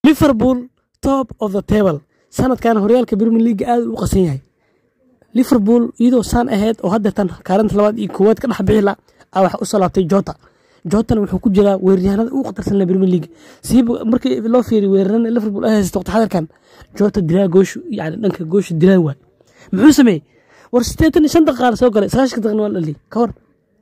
liverpool top of the table sanadkan horyaalka premier league aad u qasan yahay liverpool iyadoo saan ahayd oo haddeertan kaalinta labaad iyo koowaad ka dhex bixi la a waxa usoo laabtay jota jotana wuxuu ku jiraa weeraryahanada ugu khatarsan la premier league siiba markii loo fiiriy weerarana liverpool ay haysato waqti xadarkan jota dilaa gooshu yani dhanka goosha dilaa waay muxuu sameeyey war sideetan iyo shan daqiiqa la soo galay sagaashan daqiiqna waa la dhaliyay ka hor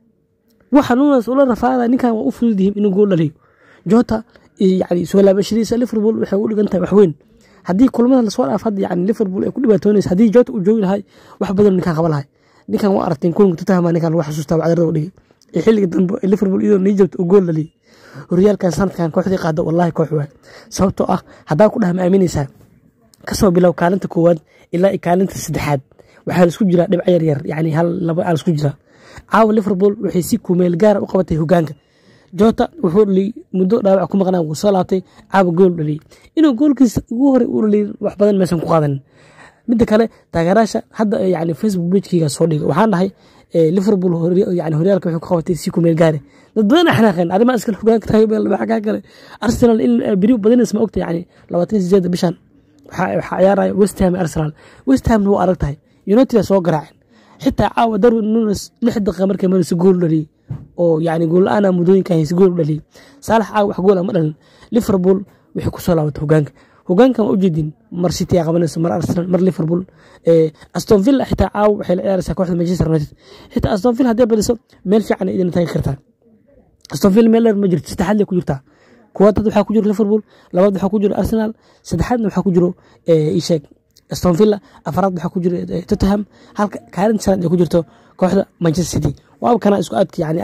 waxa nuunas ula rafaada ninkan waa u fudud yihiin inuu gool dhaliyo jota yani soo laabashadiisa liverpool waxay u dhigan tahay wax weyn haddii kulmada lasoo dhaaf hadda yani liverpool ay ku dhibaatoonaysa haddii jota uu joogi lahay wax badan ninkan qaba lahay ninkan waa aragteen kulanka tutahama ninkan lagu xasuustaa wacdarada u dhigay ee xilliga dambe ee liverpool iyadoo nii joogta uu gool dhaliyay horyaalkan sanadkan kooxdii qaada wallahi koox waay sababtoo ah haddaa ku dhaha ma aaminaysaa kasoo bilow kaalinta koowaad ilaa iyo kaalinta saddexaad waxaa laisku jiraa dhibco yar yar yani hal laba aa laisku jiraa caawa liverpool waxay si kumeel gaara u qabatay hogaanka jota wuxuu dhaliyey muddo dhaawac ku maqnaa wuu soo laabtay caawa gool dhaliyey inuu goolkiisa ugu horey u dhaliyey wax badan meesan ku qaadanin midda kale taageeraasha hadda yani facebook pagekeyga soo dhiga waxaan dhahay liverpool yani horyaalka waxay ku qabatay si kumeel gaare dad badan axnaaqeen arrimaa iskale hogaanka tahay maxaa kale arsenal in beri badinays ma ogta yani labaatan sideeda bishan waxaa ciyaaraya west ham arsenal west hamna waa adag tahay united soo garaaceen xitaa caawa darwin nunes lix daqiiqa markay maraysa gool dhaliyey oo yani gool la-aana muddooyinka haysa gool dhaliyey saalax caawa wax goola ma dhalin liverpool waxay kusoo laabatay hogaanka hogaankan waa ujeedin mar city aa qabanaysa mar arsenal mar liverpool aston villa xitaa caawa waxay la ciyaaraysaa kooxda manchester united xitaa aston villa hadday badiso meel fiican idin taagi kartaa aston villa meel dheer ma jirto saddexaad lay ku jirtaa kuwaad waxaa ku jiro liverpool labaad waxaa ku jiro arsenal saddexaadna waxaa ku jiro isheeg aston villa afaraad waxaa ku jiro tottenham halka kaalinta shanaad ay ku jirto kooxda manchester city waaba kana isku aadka yani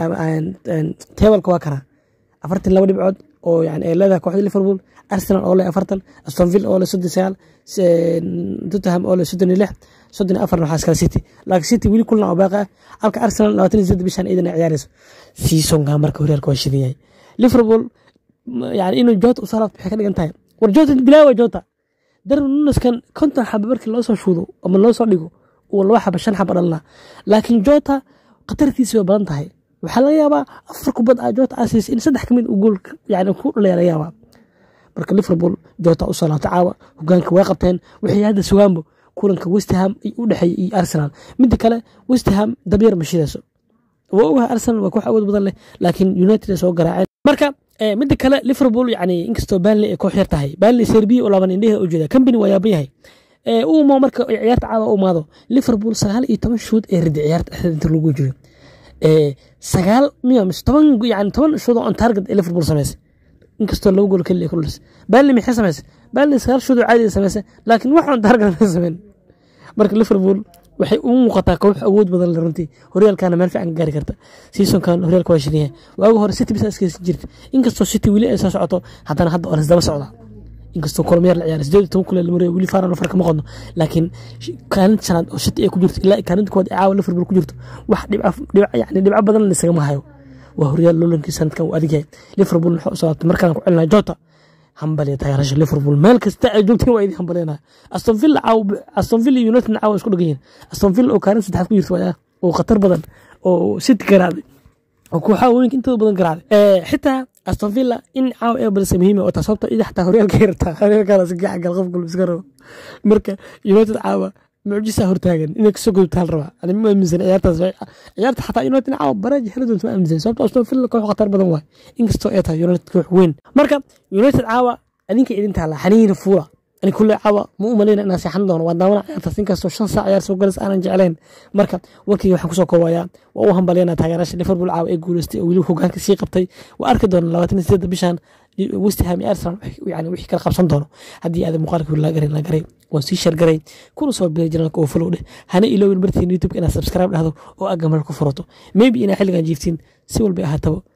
tebalka waa kana afartan laba dhibcood oo yani ay leedahay kooxda liverpool arsenal oo leh afartan aston villa oo leh soddon sagaal tottenham oo leh soddon iyo lix soddon iyo afarna waxaa iskala city laakiin city weli kulna oo baaqi ah halka arsenal labaatan iyo siddeed bishan iidan ay ciyaarayso seasonka marka horyaalka waa shidan yahay liverpool yani inuu jota usoo laabto waxay ka dhigan tahay war jota bilaawa jota darwin nunaskan konton xaba markii loo soo shuudo ama loo soo dhigo uu laba xaba shan xaba dhalna laakiin jota khatartiisi way badan tahay waxaa laga yaabaa afar kubad a jota asiis in saddex kamid uu gool yani ku dhalaya laga yaabaa marka liverpool jota usoo laabtay caawa hogaanka way qabteen waxay hadda sugaanbo kulanka westham u dhexeeyay iyo arsenal midda kale westham dabyar ma shidayso waa ogahay arsenal waa koox awood badan leh laakiin united ay soo garaaceen marka midda kale liverpool yani inkastoo banley ay koox yar tahay banley serbiya oo laban indhehe u jeeda company waa yaaban yahay uumo marka ciyaarta caawa u imaado liverpool sagaal iyo toban shuud ee ridi ciyaarta dhexdeeda inta lagu jiro sagaal miya mise toban yani toban shuud oo on target ee liverpool samaysay inkastoo laba gool keliya ku dhalisay banley maxay samaysay banley sagaal shuud oo caadi samaysay laakiin wax on target ma samayn marka liverpool waxay u muuqataa koox awood badan le runtii horyaalkana meel fiican ka gaari karta seasonkan horyaalka waa shidan yahay waagi hore city bisa iskaysan jirta inkastoo city weli ay soo socoto haddana hadda waa lasdaba socda inkastoo kulmayar la ciyaara sideed toban kule lamariyo weli faaran afar kama qodno laakiin kaalinta shanaad oo city ay ku jirto ilaa kaalinta koowaad ee caawa liverpool ku jirto wax dhibca yani dhibco badan laisagama hayo waa horyaal lolankii sanadkan uu adig yahay liverpool waxaa u salaabtay markaan ku celinaya jota hambaliya taageerasha liverpool meel kasta ay joogteen waa idin hambalyanaya aston villa caaw aston villa iyo united caawa isku dhagan yihin aston villa oo kaalin saddexaad ku jirta waa oo khatar badan oo city garaacday oo kooxaha weynka intooda badan garaacday xitaa aston villa in caawa ee balse muhiim oo taa sababta ida xataa horyaalka yartaa horyaalkaala si gacan gal qof gulb iska rabo marka united caawa mucjisa hortaagan inay kasoo gudubtaan rabaa ani ma aaminsan ciyaartaas ciyaarta xataa united caawa baraaji heli doonta ma aaminsan sababta aston villa koox khatar badan waay inkastoo ay tahay united koox weyn marka united caawa adinka idin taala xaniina fuula ani kulle caawa ma u malayna inaan seexan doono waa daawana ciyaartaas inkastoo shan saac ciyaar soo galas aanan jeclayn marka warkayga waxaan kusoo koobayaa waa u hambalyana taageerasha liverpool caawa ee guuleystay oo weli hogaanka sii qabtay waa arki doona labaatan iyo sideedda bishan westham iyo arsenal yani wixii kala qabsan doono haddii aad muuqaalka la garay la garay waan sii shargaray kuna soo biray janaalka oo follow dheh hana iloowin bartiin youtube inaad subscribe dhahdo oo aad gamal ku furato maybe inaa xilligan jiiftiin si walba ahaataba